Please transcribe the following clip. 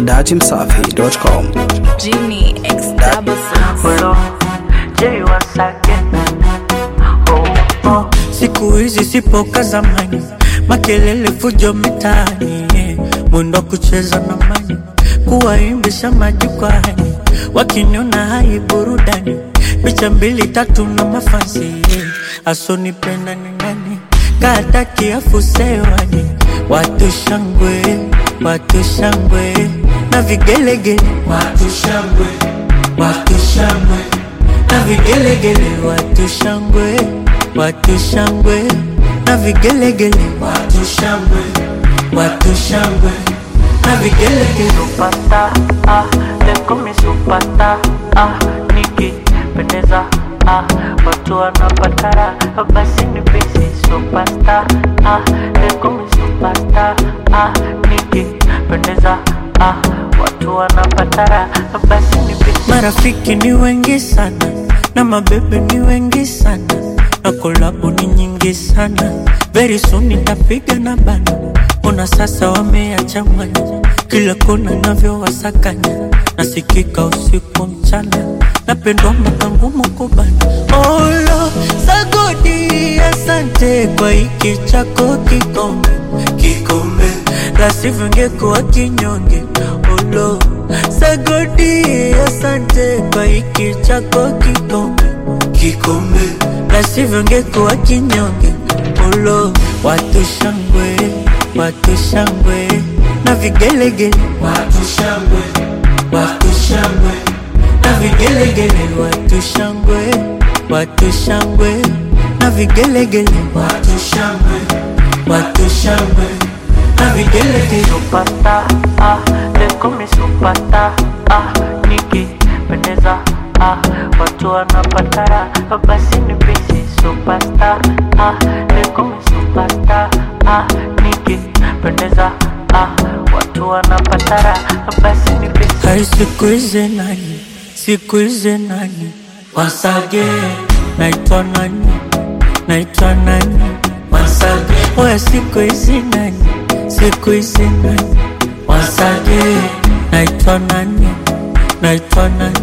datimsafi.com. Genie X double six. Well, Jay once again. Oh, oh. Siku hizi sipo ka zamani, makelele fujo mitaani, eh. mwendo wa kucheza na mani, kuwaimbisha majukwani, wakiniona hai burudani, picha mbili tatu na mafansi, eh. asonipenda ni nani, kata kiafu sewani, watu shangwe, watu shangwe na vigelegele, watu shangwe, watu shangwe na vigelegele, watu shangwe, watu shangwe na vigelegele, watu shangwe, watu shangwe na vigelegele. Supata, ah, leko mi supata, ah, nikipendeza, ah, watu wanapatara, basi ni pesi supasta, ah, leko mi supasta, ah, nikipendeza, ah, watu wanapatara, basi ni pesi. Marafiki ni wengi sana na mabebe ni wengi sana na kolabo ni nyingi sana. Very soon nitapiga na bana, ona sasa wameachanganya kila kona navyowasakanya, nasikika usiku mchana, napendwa mpaka ngumu kubana. Olo sagodi, asante kwa hiki chako kikombe, kikombe la sivyo ngekuwa kinyonge. Olo sagodi, asante kwa hiki chako kikombe, kikombe la sivyo ngekuwa kinyonge. Olo watu shangwe, watu shangwe na vigelegele, watu shangwe, watu shangwe na vigelegele, watu shangwe, watu shangwe na vigelegele, watu shangwe, watu shangwe na vigelegele. Supata, ah, leko mi supata, ah, nikipendeza, ah, watu wanapatara, basi ni pesi supasta, ah, leko mi supata, ah, nikipendeza, ah, watu wanapatara, basi ni pesi. Hai siku hizi nani, siku hizi nani, once again, naitwa nani, naitwa nani, once again, oya siku hizi nani, siku hizi nani, once again, naitwa nani, naitwa nani,